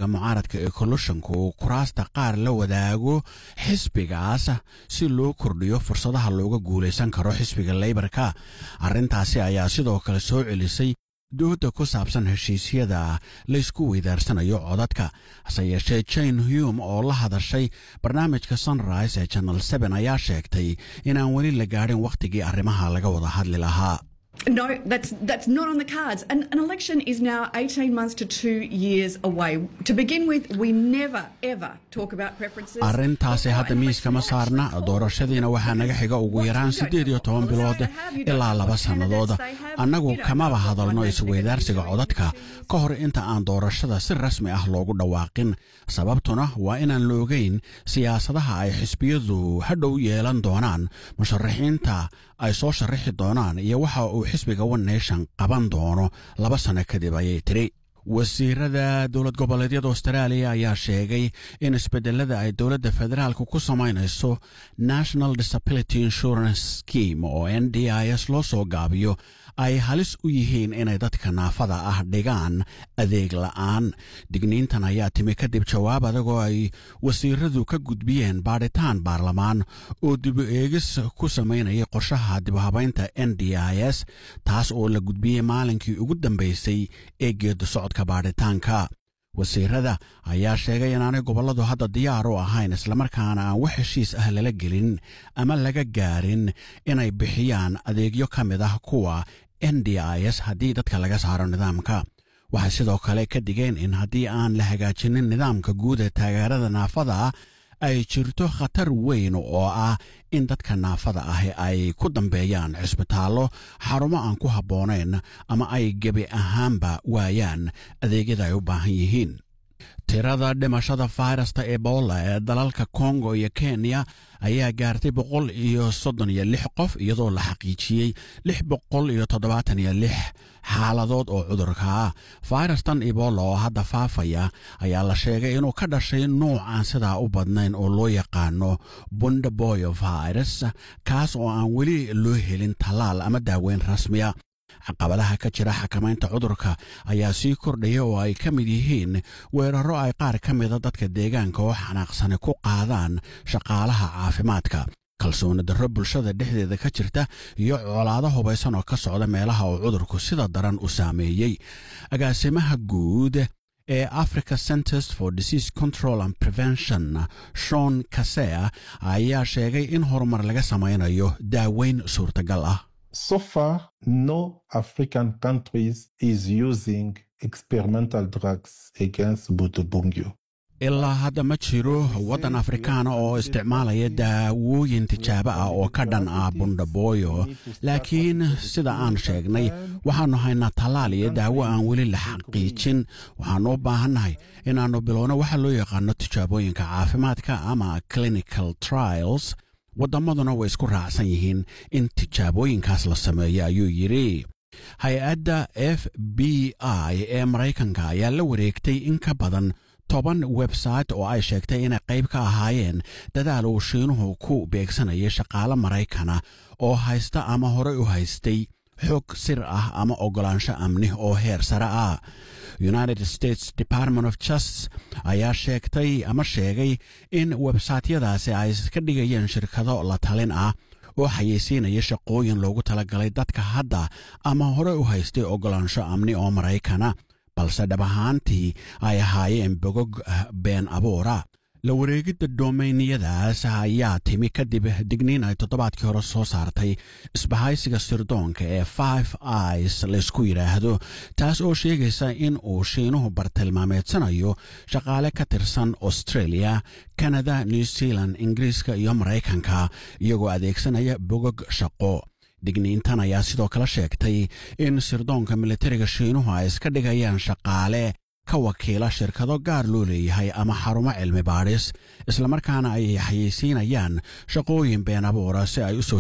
xisbiga mucaaradka ee kollushonka uu kuraasta qaar la wadaago xisbigaas si loo kordhiyo fursadaha looga guulaysan karo xisbiga leybarka arrintaasi ayaa sidoo kale soo celisay dooda ku saabsan heshiisyada laysku weydaarsanayo codadka hase yeeshee jane hume oo la hadashay barnaamijka sunrise ee channel seen ayaa sheegtay inaan weli la gaadhin wakhtigii arrimaha laga wada hadli lahaa No, that's that's not on the cards. An, an election is now 18 months to two years away. To begin with, we never ever talk about preferences. arrintaasi hadda miiska ma saarna doorashadiina waxaa naga xiga ugu yaraan siddeed iyo toban bilood ilaa laba sannadood annagu kamaba hadalno isweydaarsiga codadka ka hor inta aan doorashada si rasmi ah loogu dhawaaqin sababtuna waa inaan la ogeyn siyaasadaha ay xisbiyadu hadhow yeelan doonaan musharaxiinta ay soo sharaxi doonaan iyo waxa uu xisbiga one nation qaban doono laba sanno kadib ayay tiri wasiirada dowlad goboleedyada austraaliya ayaa sheegay in isbedelada ay dowladda federaalka ku samaynayso national disability insurance scheme oo n d i s loo soo gaabiyo ay halis u yihiin inay dadka naafada ah dhigaan adeeg la'aan digniintan ayaa timi kadib jawaab adagoo ay wasiiradu ka gudbiyeen baadhitaan baarlamaan oo dibu eegis ku samaynayay qorshaha dibuhabaynta n d i s taas oo la gudbiyey maalinkii ugu dambaysay ee geedu socodka baadhitaanka wasiirada ayaa sheegay inaanay gobolladu hadda diyaar u ahayn islamarkaana aan wax heshiis ah lala gelin ama laga gaarin inay bixiyaan adeegyo ka mid ah kuwa n d i s haddii dadka laga saaro nidaamka waxay sidoo kale ka digeen in haddii aan la hagaajinin nidaamka guud ee taageerada naafada ay jirto khatar weyn oo ah in dadka naafada ahi ay ku dambeeyaan cisbitaallo xarumo aan ku habboonayn ama ay gebi ahaanba waayaan adeegyada ay u baahan yihiin tirada dhimashada fayrasta ebola ee dalalka kongo iyo kenya ayaa gaartay boqol iyo soddon iyo lix qof iyadoo la xaqiijiyey lix boqol iyo toddobaatan iyo lix xaaladood oo cudurka ah fayrastan ebola oo hadda faafaya ayaa la sheegay inuu ka dhashay nuuc aan sidaa u badnayn oo loo yaqaano bundaboyo virus kaas oo aan weli loo helin tallaal ama daaweyn rasmiya caqabadaha ka jira xakamaynta cudurka ayaa sii kordhaya oo ay ka mid yihiin weerarro ay qaar ka mida dadka deegaanka oo xanaaqsani ku qaadaan shaqaalaha caafimaadka kalsooni darro bulshada dhexdeeda ka jirta iyo colaado hubaysan oo ka socda meelaha uu cudurku sida daran u saameeyey agaasimaha guud ee africa centers for disease control and prevention shon kasea ayaa sheegay in horumar laga samaynayo daaweyn suurtagal ah So far, no African countries is using experimental drugs against Butubungyo. ilaa hadda ma jiro waddan afrikaana oo isticmaalaya daawooyin tijaabo ah oo ka dhan ah bundhaboyo laakiin sida aan sheegnay waxaannu haynaa tallaal iyo daawo aan weli la xaqiijin waxaannu u baahannahay inaannu bilowno waxa loo yaqaano tijaabooyinka caafimaadka ama clinical trials waddamaduna way isku raacsan yihiin in tijaabooyinkaas la sameeyo ayuu yidhi hay-adda f b i ee maraykanka ayaa la wareegtay in ka badan toban website oo ay sheegtay inay qayb ka ahaayeen dadaal uu shiinuhu ku beegsanayay shaqaale maraykana oo haysta ama horey u haystay xog sir ah ama oggolaansho amni oo heer sare ah united states department of justice ayaa sheegtay ama sheegay in websaytyadaasi ay ka dhigayeen shirkado la talin ah oo xayeysiinaya shaqooyin loogu talagalay dadka hadda ama hore u haystay oggolaansho amni oo maraykana balse dhab ahaantii ay ahaayeen bogog been abuura la wareegidda doomayniyadaas ayaa timi kadib digniin ay toddobaadkii hore soo saartay isbahaysiga sirdoonka ee five is laysku yidhaahdo taas oo sheegaysa in uu shiinuhu bartilmaameedsanayo shaqaale ka tirsan australia kanada new zealand ingiriiska iyo maraykanka iyagoo adeegsanaya bogog shaqo digniintan ayaa sidoo kale sheegtay in sirdoonka militariga shiinuhu ay iska dhigayaan shaqaale ka wakiila shirkado gaar loo leeyahay ama xarumo cilmi baadhis islamarkaana ay xayeysiinayaan shaqooyin been abuura si ay u soo